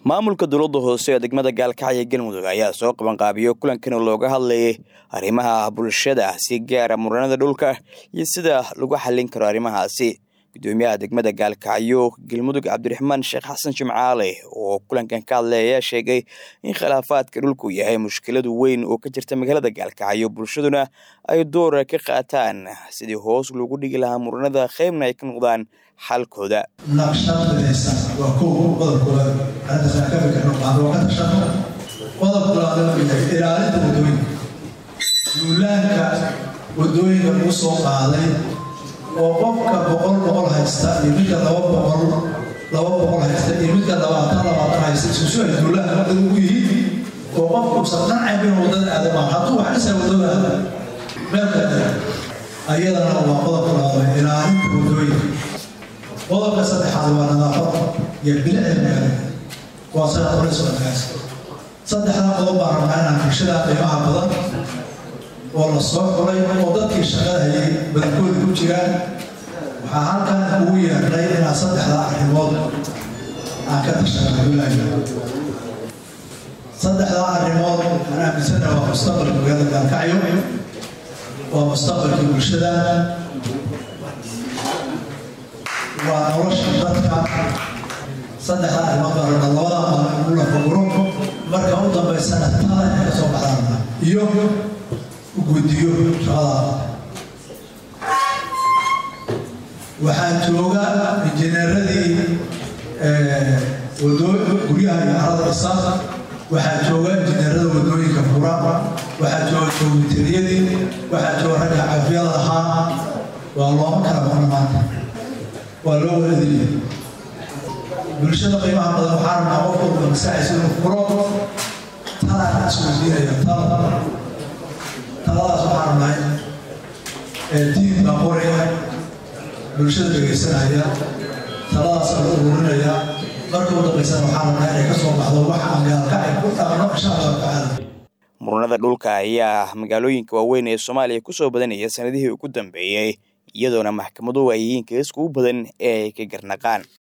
maamulka dowladda hoose ee degmada gaalkacyo galmudug ayaa soo qabanqaabiyo kulankan looga hadlayay arrimaha bulshada si gaara muranada dhulka iyo sida lagu xallin karo arrimahaasi gudoomiyaha degmada gaalkacyo galmudug cabdiraxmaan sheekh xasan jimcaale oo kulankan ka hadlay ayaa sheegay in khilaafaadka dhulku yahay mushkiladu weyn oo ka jirta magaalada gaalkacyo bulshaduna ay doora ka qaataan sidii hoos loogu dhigi lahaa muranada qeybna ay ka noqdaan xalkooda naqshadaysan waa kow qodobkooda arrintaasaan ka fikirno qaado ka tashano qodobka labaad ilaalinta wadooyinka duulaanka wadooyinka lagu soo qaaday oo qofka boqol boqol haysta iyo midka laba boqol laba boqol haysta iyo midka labaatan labaatan haysta isusu ay duulaanka wadada ugu yihiin oo qofku usan qancay bin wadada aadamaan hadduu wax dhisaa wadada aada meel kale ayadana waa qodobka labaad ilaalinta wadooyinka qodobka saddexaad waa nadaafada iyo bilicda magaalada waa sana qolayso magaas saddexdaa qodob baan rabnaa inaan bulshada qiimaha badan oo la soo xulay oo dadkii shaqada hayay badankooda ku jiraan waxaa halkan ugu yeernay inaan saddexdaa arrimood aan ka tashanaayo saddexdaa arrimood aan aaminsana waa mustaqbalka magaalada gaalkacyo waa mustaqbalka bulshada waa nolosha dadka saddexdaa arrimood baa rabnaa labada maalin ugu lafaguro marka u dambaysana tada inay ka soo baxdaan iyo guddiyo shaqada waxaa jooga injineeradii guryaha iyo carada dhisa waxaa jooga injineerada wadooyinka fura waxaa jooga joogitariyadii waxaa jooga ragga cafiyada ahaa waa looma kala maqna maanta waa loo waladiliya bulshada qiimaha badan waxaa rabnaa qof walba masaxaysa inuu furo talaa isweydiinaya tala taladaas waxaa rabnaa tiim baa qoraya bulshada dhegaysanaya taladaas la ururinaya marka u dambaysana waxaa rabnaa inay ka soo baxdo wax aan gaalkacay ku dhaqno insha allahu tacaala muranada dhulka ayaa magaalooyinka waaweyn ee soomaaliya kusoo badanaya sanadihii ugu dambeeyey iyadoona maxkamaduhu ay yihiin kaiskugu badan ee ay ka garnaqaan